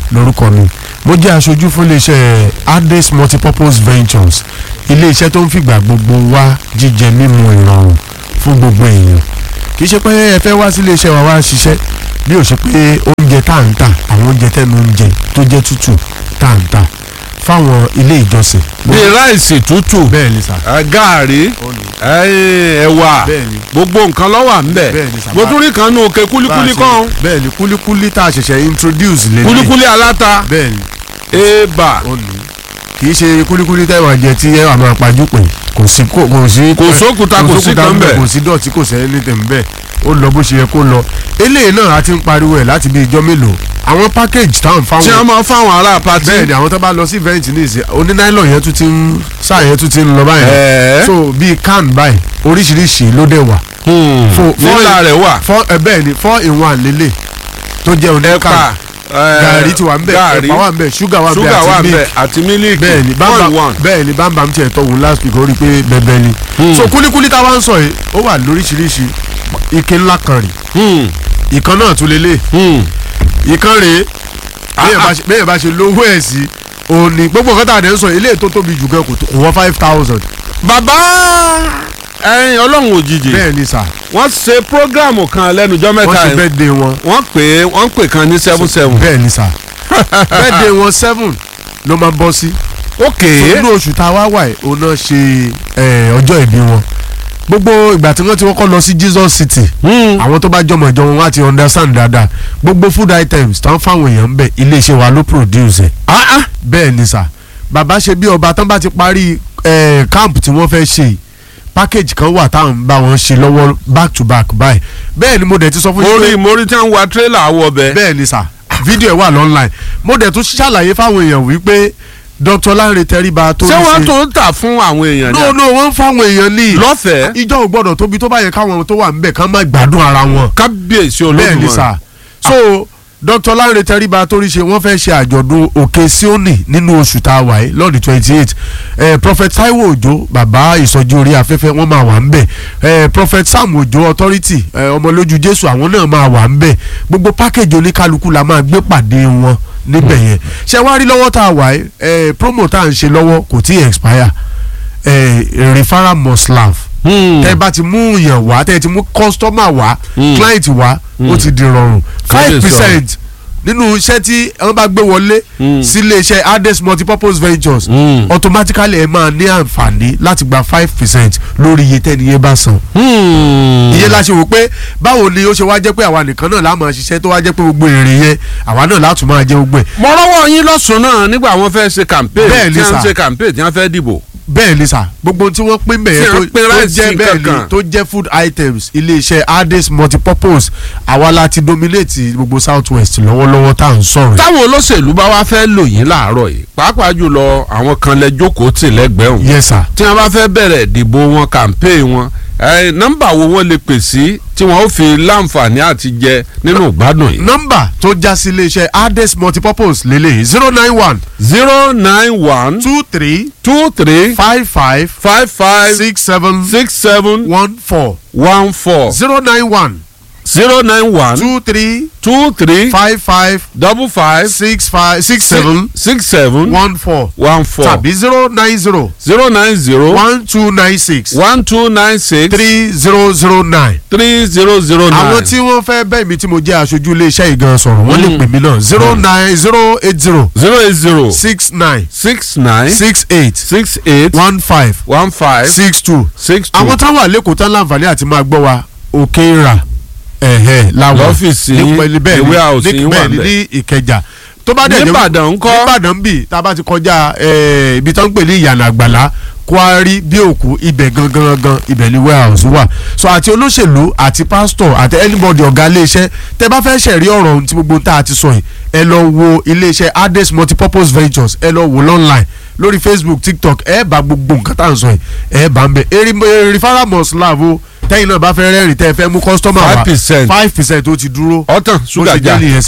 lórúkọ mi mo jẹ́ aṣojú fún iléeṣẹ́ Ades multipurpose ventures iléeṣẹ́ tó ń fìgbà gbogbo wá jíjẹ mímu ìrọ̀rùn fún gbogbo èèyàn kì í ṣe pé ẹ fẹ́ wá sí iléeṣẹ́ wa wá ṣiṣẹ́ bí ó ṣe pé oúnjẹ tá à ń tà àwọn oúnjẹ tẹnu oúnjẹ tó jẹ́ tútù tá à ń tà fáwọn ilé ìjọsìn. bíi ráìsì tútù bẹ́ẹ̀ ni sà. ẹ, gààrí ẹ, ẹ̀wà bẹ́ẹ̀ ni gbogbo nǹkan ló wà ńbẹ̀ Bẹ́ẹ̀ ni, sà. mo tún rí kan nù òkè kúlíkúlí kan bẹ́ẹ̀ ni kúlíkúlí tá a ṣẹ̀ṣẹ̀ introduce lélẹ̀ kúlíkúlí aláta bẹ́ẹ̀ ni ébà ó ní kì í ṣe kúlíkúlí tẹ́wọ̀n jẹ tí ẹ wà máa pajú pé kò sí kò kò sí Kò sókúta, kò sí kan ńbẹ̀. kò sí dọ̀tí kò sẹ́yìn ní tẹ̀m̀bẹ̀ ó lọ bó ṣe yẹ kó lọ eléyìí náà a ti ń pariwo ẹ̀ láti bí ijọ́ mélòó àwọn package táwọn tí wọ́n fáwọn máa fáwọn ará pati bẹ́ẹ̀ ni àwọn tó bá lọ sí event ní ìsìn onínáìlọ̀ yẹn tún ti ń sáà yẹn tún ti ń lọ báyìí ẹ̀ẹ́ so bíi can báyìí oríṣiríṣi ló dẹ̀ wà fo- nílà rẹ̀ wà four ẹ bẹ́ẹ̀ ni four in one lélẹ̀ tó jẹ́ oní ẹ̀pà can gàrí ti wà ń bẹ̀ gàrí ẹ̀pà wà ń bẹ̀ ṣúgà wà ń bẹ̀ ṣúgà wà àti milk ńbẹ̀ àti mílíkì bẹ́ẹ̀ ni one bámbam one bẹ́ẹ̀ ni bámbam tiẹ̀ tọ̀ wò last week ó rí i pé bẹ́ẹ̀ ni. Hmm. so kúlíkúlí táwa ń sọ yìí ó wà lóríṣiríṣi ike ńlá kan rè Hmm, ìkan náà tún lélẹ̀ hmm. ìkan rè Ah, ah. bẹ́ẹ̀ bá ṣe lówó ẹ̀ sí òní gbogbo nǹkan tá a dẹ̀ ń sọ ilé tó tóbi jù gan kò tó- kò wọ́n five thousand bàbá ẹyin ọlọ́run òjijì bẹ́ẹ̀ ni sà wọ́n ṣe prógráàmù kan lẹ́nujọ́ wọ́n mẹ́ta ṣe yìí birthday wọn wọ́n pè é wọ́n pè kan ní seven seven bẹ́ẹ̀ ni sà birthday wọn seven ló máa bọ́ sí ok so nínú oṣù tá a wá wà yìí òun náà ṣe eh, ọjọ́ ìbí wọn gbogbo ìgbà tí wọ́n ti kọ́kọ́ lọ sí Jesus City Hmm. àwọn tó bá jọmọ ìjọ wọn wá ti understand dáadáa gbogbo food items tán fáwọn èèyàn ń bẹ iléeṣẹ́ wa ló produce ẹ̀ Ah, ah. bẹ́ẹ̀ ni sà bàbá ṣe bí ọba tán bá ti parí eh, camp tí wọ́n fẹ́ ṣe yìí, package kan wà táwọn ń bá wọn ṣe lọ́wọ́ back to back báyìí bẹ́ẹ̀ ni mo dẹ̀ ti sọ fún mo yín rí pé mo rí tí wọ́n wa tírélà wọ bẹ́ẹ̀ bẹ́ẹ̀ ni sà fídíò ẹ̀ wà lọ́nline mo dẹ̀ tún ṣàlàyé fáwọn èèyàn wípé Dr. Lanre Tẹríba tó ṣé ń wọ́n ṣe tún ń tà fún àwọn èèyàn no no wọ́n ń fáwọn èèyàn ní lọ́fẹ̀ẹ́ ìjọ ò gbọ́dọ̀ tóbi tó bá yẹ káwọn tó wà níbẹ̀ kán má gbádùn ara wọn kábíyèsí bẹ́ẹ̀ ni olódùmarè sà so Dr. Lanre Tẹríba torí ṣe wọ́n fẹ́ ṣe àjọ̀dún òkè Síónì nínú oṣù tá a wà yìí lọ́ọ̀dì twenty eight eh, Prophet Taiwo Òjó bàbá ìsọjí orí afẹ́fẹ́ wọ́n máa wà ń bẹ̀ eh, Prophet Sam Òjó authority eh, ọmọlójú Jésù àwọn náà máa wà ń bẹ̀ gbogbo package oníkálukú la máa gbé pàdé wọn níbẹ̀ yẹn ṣé wàá rí lọ́wọ́ tá a wà yìí eh, promo tá à ń ṣe lọ́wọ́ kò tí ì expire eh, referral must laugh Hmm. tẹ bá ti mú yàn wá tẹ ti mú kọ́sítọ́mà wá Mm. client wá ó ti di rọrùn five Kábíyèsí percent nínú iṣẹ́ tí wọ́n bá gbé wọlé Mm. sí iléeṣẹ́ Ades multipurpose ventures Mm. automatically ẹ máa ní àǹfààní láti gba five percent lórí iye tẹ́ni yẹn bá san. Hmm. ìyẹn la ṣe wò pé báwo ni ó ṣe wá jẹ́ pé àwa nìkan náà la máa ṣiṣẹ́ tó wá jẹ́ pé gbogbo èrè yẹn àwa náà látún máa jẹ gbogbo ẹ̀. mo rọ́wọ́ yín lọ́sùn náà nígbà wọ́n fẹ́ ṣe campaign Bẹ́ẹ̀ ni tí wọ́n sà. ṣe campaign tí wọ́n fẹ́ dìbò. bẹ́ẹ̀ ni sà gbogbo ohun tí wọ́n pín bẹ̀yẹn Tí tó wọ́n pín tó ráìsì jẹ́ bẹ́ẹ̀ ni kankan. tó jẹ́ food items iléeṣẹ́ Ades multipurpose àwa la ti dominate gbogbo south west lọ́wọ́lọ́wọ́ tá à ń sọ̀rọ̀ yìí. táwọn olóṣèlú bá wá fẹ́ lò yín láàárọ̀ yìí pàápàá jùlọ àwọn kan lẹ jókòó tì lẹ́gbẹ̀ẹ́ òun yes sir tí wọ́n bá fẹ́ bẹ̀rẹ̀ ìdìbò wọn campaign wọn ẹ, nọ́mbà wo wọ́n lè pè sí tí wọ́n ó fi láǹfààní àti jẹ nínú ìgbádùn yìí. nọ́mbà tó já sí iléeṣẹ́ Ades multipurpose lélẹ̀ zero nine one zero nine one two three two three five five five five six seven six seven one four one four zero nine one zero nine one two three two three five five double five six five six seven six seven one four one four tàbí zero nine zero zero nine zero one two nine six one two nine six three zero zero nine. three zero zero nine. àwọn tí wọ́n fẹ́ bẹ́ẹ̀ mi tí mo jẹ́ aṣojú iléeṣẹ́ ìgan sọ̀rọ̀ wọ́n lè pè mí náà zero nine zero eight zero zero eight zero six nine six nine six eight six eight one five one five six two. six two. àwọn táwọn àlékò tán láǹfààní àti máa gbọ́ wa òkè ìrà ẹ̀hẹ̀ làwọn Lọ́fíìsì yín, bẹ́ẹ̀ ìwé house ní yín wà bẹ́ẹ̀ ní ńbẹ̀. ní ìkẹjà tó bá dẹ̀ jẹ́ Níbàdàn ńkọ́? níbàdàn bì tá a bá ti kọjá eh, ibi tó ń pè ní ìyànà àgbàlá kwari bí òkú ibẹ̀ gangan gangan ibẹ̀ ni warehouse wà so àti olóṣèlú àti pastor àti anybody ọ̀gá iléeṣẹ́ tẹ bá fẹ́ ṣẹ̀rí ọ̀rọ̀ ohun tí gbogbo tá a ti sọ yìí ẹ lọ wo iléeṣẹ́ Ades multipurpose ventures ẹ lọ wò online lórí facebook tiktok ẹ bá gbogbo nǹkan tá à ń sọ yìí ẹ bá ń bẹ eri referral must lav o tẹ́yìn náà bá fẹ́ rẹ́rìn tẹ́ ẹ fẹ́ mú customer wá 5%. five percent ó ti dúró ọ̀tàn ó ṣúgà ti jà jẹ́ nìyẹn sà